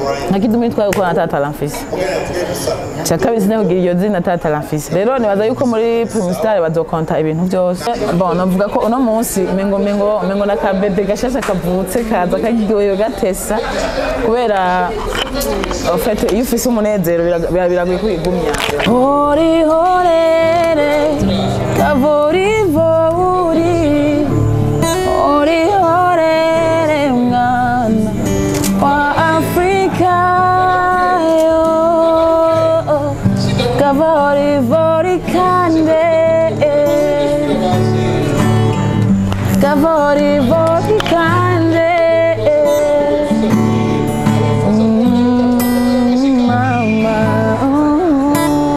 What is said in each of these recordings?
nka kidumi nitwaye kuko natatara mfise cya kabiri sinakugira iyo zina natatara mfise rero nibaza yuko muri primusitari bazokonta ibintu byose bon navuga ko uno munsi mengo mengo mengo na kabebe gashasha kavutse kaza kagiryoyo gatesa kubera en fait iyo ufise umunezero biraga- bira- biragoye kwigumya hori horere kavorivori hori horere mwana wa afrika yo kavorivori kande kavorivori kande Mm, mama oh.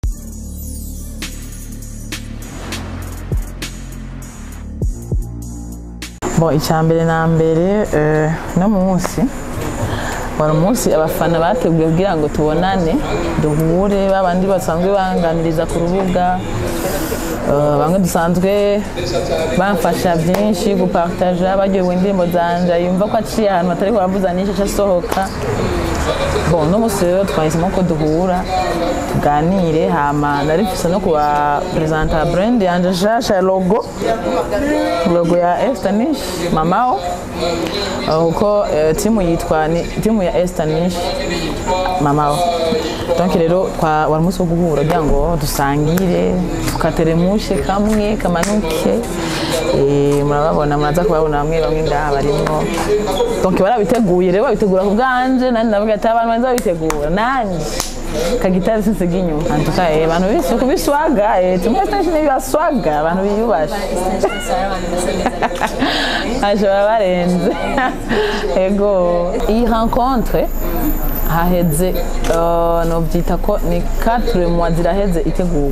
Bon, icya mbere na mbere eh, no munsi wari umunsi abafana bateguye kugira ngo tubonane duhure babandi basanzwe banganiriza ku rubuga eh, bamwe dusanzwe bamfasha byinshi gupartaja baryohewe indirimbo zanje yumva ko aciye ahantu hatari kubavuza nyinshi aca asohoka bon no munsi rero twahisemo ko duhura tuganire hama narifise no kuba presenta brand yanje nshasha ya logo logo ya Estanish mamao Uh, kuko eh, timu yitwa ni timu ya Estanish mamao donc rero twa wari umunsi wo guhura kugira ngo dusangire tukateremushe kamwe kamanuke Eh, murababona muraza kubabona bamwe bamwe ngaha barimwo donc barabiteguye rero babitegura ku bwanje nandi ndavuga ati abantu banza babitegura nanje kagitari sinsiga inyuma antuka eh abantu bise kubiswaga eh tumwe station ibaswaga abantu biyubashe ashobora barenze ego iyi rencontre haheze uh, novyita ko ni 4 mois ziraheze itegurwa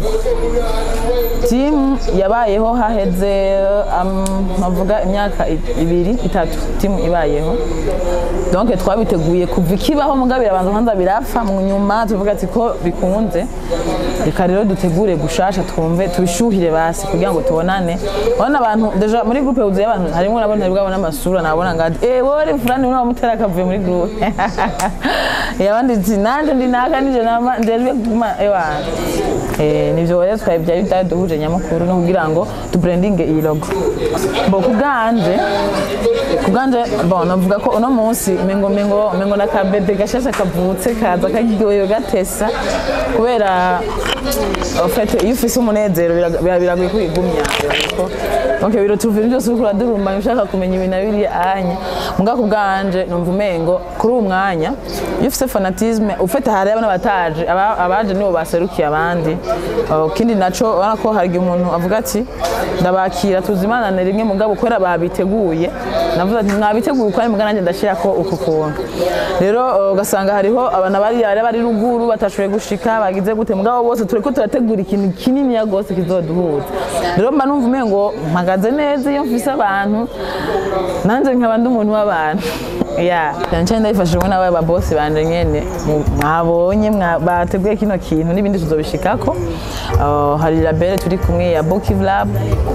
timu yabayeho haheze um, navuga imyaka i- ibiri itatu timu ibayeho donc twabiteguye kuva ikibaho mugabo birabanza kwanza birapfa mu nyuma tuvuga ati ko bikunze reka rero dutegure gushasha twumve tubishuhire basi kugira ngo tubonane urabona abantu deja muri groupe yuzuye abantu harimo nabo ntari bwabona amasura nabona ngo ati eh wore fulani uno mutera akavuye muri groupe yabandi ati nanje ndi naka nije nama ndejwe guma ewa eh nivyo rero twari byari byaduhuje nyamukuru no kugira ngo tubrandinge iyi logo bo kubwanje kubwanje bon navuga ko uno munsi mengo mengo mengo na kabebe gashasha kavutse kaza kagiryoyo gatesa kubera en fait iyo ufise umunezero biraga- bira- biragoye kwigumya donc biro tuvira byose uriko uradurumba ushaka kumenya ibintu abiri anya muga kubwanje numva umengo kuri uwo mwanya iyo ufise fanatisme ufite hari abana bataje aba- abaje nibo baserukiye abandi Uh, kindi naco urabona ko hari igihe umuntu avuga ati ndabakira tuzimanane rimwe mugabo kubera babiteguye navuze ati mwabiteguye uko ari mugana nanjye ndashirako uku kuntu rero uh, ugasanga hariho abantu bari bari bari ruguru batashoboye gushika bagize gute mugabo bose turiko turategura ikintu kinini ya gose kizoduhuza rero mba numva umengo mpagaze neza iyo mfise abantu nanje nkaba ndi umuntu w'abantu ya cyane cyane ndabifashijwe n'aba babosi banje nyene mu- mwabonye mwa- bateguye kino kintu n'ibindi tuzobishikako Uh, hari label turi kumwe ya Bokiv Lab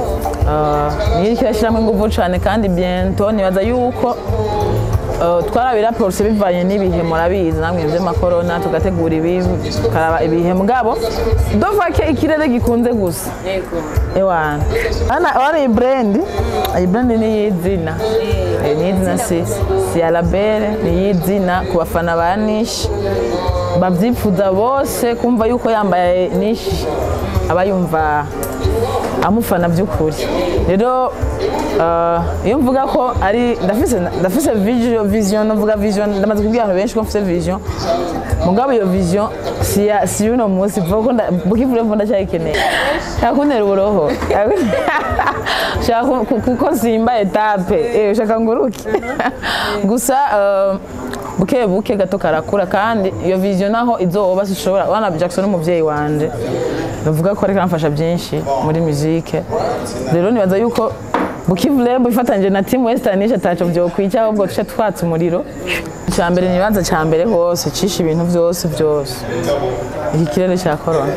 Uh, niyo iriko irashiramwo inguvu cane kandi bientôt nibaza yuko Uh, twarabiraporose bivanye n'ibihe murabizi namwe vy'amakorona tugategura ibi tukaraba ibihe mugabo dovake ikirere gikunze gusa ewana ana wana iyi brand iyi brand ni y'izina Eh, ni y'izina si si ya label ni y'izina ku bafana ba nishi bavyifuza bose kumva yuko yambaye nishi aba yumva amufana by'ukuri rero uh, iyo mvuga ko ari ndafise ndafise vision vision novuga vision ndamaze kubwira abantu benshi ko mfise vision mugabo iyo vision si ya si yuno munsi vuga ko bukivure mvo ndacyayikeneye shaka kuntera uburoho shaka ku- ku- kuko simba etape eh ushaka nguruke gusa uh, buke buke gato karakura kandi iyo vision naho izoba sishobora wana Jackson n'umuvyeyi wanje bavuga ko ariko aramfasha byinshi muri musique rero nibaza yuko Bukivu Lab ifatanyije na Team Western nisha taco vyokwica ahubwo tuce twatsa umuriro icya mbere ni ibanza cya mbere hose cisha ibintu byose byose iki kirere cya corona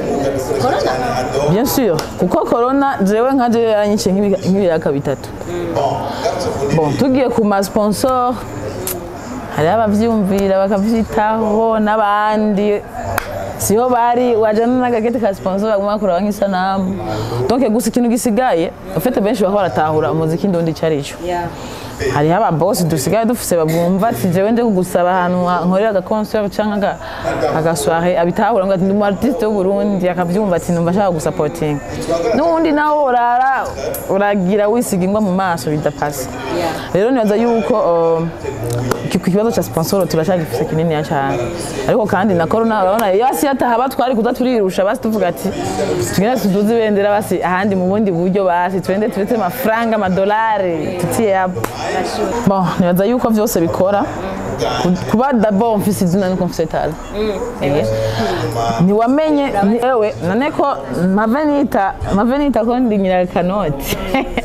bien sûr kuko corona jewe nka jewe yaranyice nk'ibi- nk'ibiraka bitatu bon tugiye ku ma sponsor hariho abavyumvira bakavyitaho n'abandi siho bari wajana n'agageti ka sponsor baguma bakora nk'isanamu donc gusa ikintu gisigaye ufite benshi baho baratahura umuziki ndundi icyo ari cyo hariho ababosi dusigaye dufise babumva ati jewe nje kugusaba ahantu nkorera agakonsert canke agasoire abitahura ngo ati ndi umu artiste w'uburundi akavyumva ati numva ashaka gusapotinga n'uwundi nawe urara uragira wisiga ingwa mu maso bidapasa rero nibaza yuko um, ku kibazo cya sponsor turacyagifise kininiya cyane ariko kandi na corona urabona yasi yatahaba twari kuza turirusha basi tuvuga ati tugenda tuduze ibendera basi ahandi mu bundi buryo basi twende turetse amafaranga amadolari tutiye hapo bon nibaza yuko vyose bikora Ku- kuba d'abord mfise izina nuko mfise tala Eh. ntiwamenye ni ewe none ko mpave nita mpave nita ko ndi nyirakanoti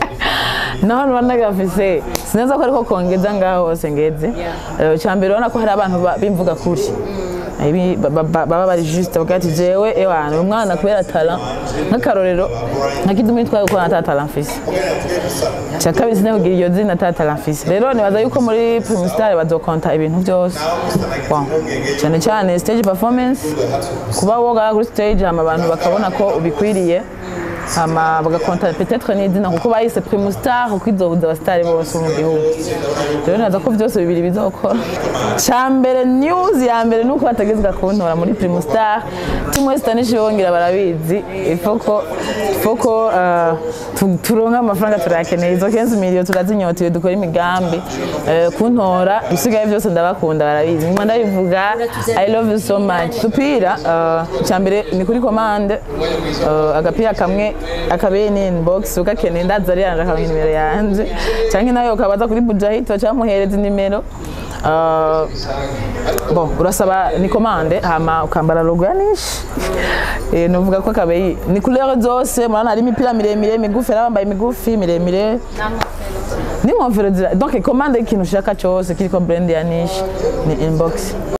naho nuba nagafise sineza ko ariko kongeza ngaho hose ngeze Eh, icya mbere urabona ko hari abantu ba- bimvuga kuri Ibi ba- ba- ba- baba bari juste bavuga ati jewe ewana uyu mwana kubera tala nk'akarorero nka kidumi twaye gukora ata tala mfise cya kabiri sinakugira iryo zina ata tala mfise rero nibaza yuko muri primusitari bazokonta ibintu byose Bon, cyane cyane stage performance kuba woga kuri stage hama abantu bakabona ko ubikwiriye hama bagakonta peut-être n'izina kuko bayise primustar kuko izobuza abasitari bose bo mu gihugu rero nibaza ko byose bibiri bizokora cya mbere news ya mbere ni uko batagezwa kuntora muri primustar tumwe sitanishi bongera barabizi ifoko ifoko uh, tu- turonka amafaranga turayakeneye izo kenshi miliyo turazinyotiwe dukora imigambi uh, kuntora ibisigaye byose ndabakunda barabizi nyuma ndabivuga i love you so much dupira uh, cya mbere ni kuri komande uh, agapira kamwe akabeye ni inbox ugakeneye ndaza ari yanje akabona nimero yanje cyangwa nawe ukabaza kuri bujahito cyangwa muhereza inimero Uh, bon urasaba ni komande hama ukambara logo ya nishi eh novuga ko akabeyi ni couleur zose murana hari imipira miremire migufi n'abambaye migufi miremire n'inkofero zira donc komande y'ikintu ushaka cyose kiriko brand ya nishi ni inbox